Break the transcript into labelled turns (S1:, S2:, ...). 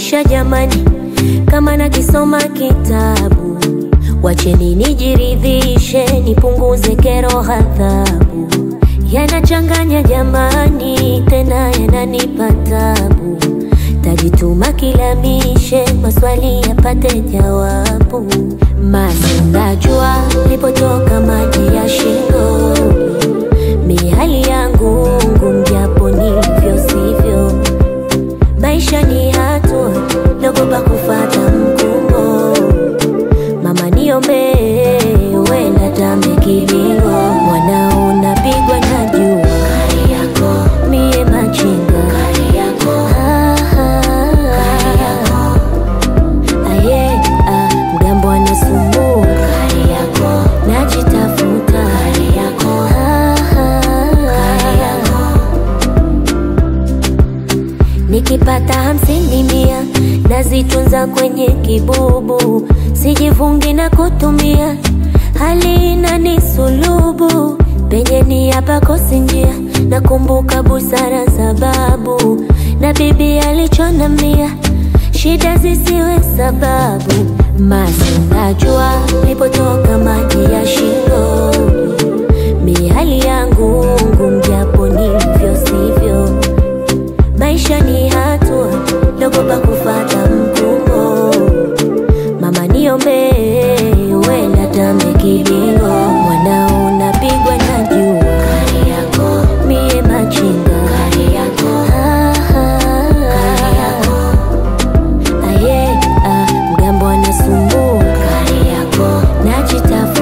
S1: maisha jamani, kama nakisoma kitabu, wacheni nijiridhishe, nipunguze kero, hadhabu yanachanganya jamani, tena yananipa tabu. Tajituma kilamishe, maswali yapate jawabu. Masi najua lipotoka maji ya shingoni, mihali yangu ngumu, japo nilivyo sivyo. Maisha ni hatua, naogopa kufata mkumbo. Mama niombe, wenda tambe kilingo, mwanao napigwa na jua, mie machinga Ah, ah, aye, ah, mgambo anasumbua, najitafuta Ah, ah, Nikipata hamsini mia nazitunza kwenye kibubu, sijivungi na kutumia, hali inanisulubu penye ni hapakosi njia. Nakumbuka busara za babu na bibi alichonambia, shida zisiwe sababu. Masi najua lipotoka maji ya shingoni, mihali yangu ngumu, japo nilivyo sivyo Maisha ni hatua, naogopa kufata mkumbo. Mama niombe, wenda tambe kilingo, mwanao napigwa na jua, mie machinga Ah, ah, aye, ah, mgambo anasumbua, najitafuta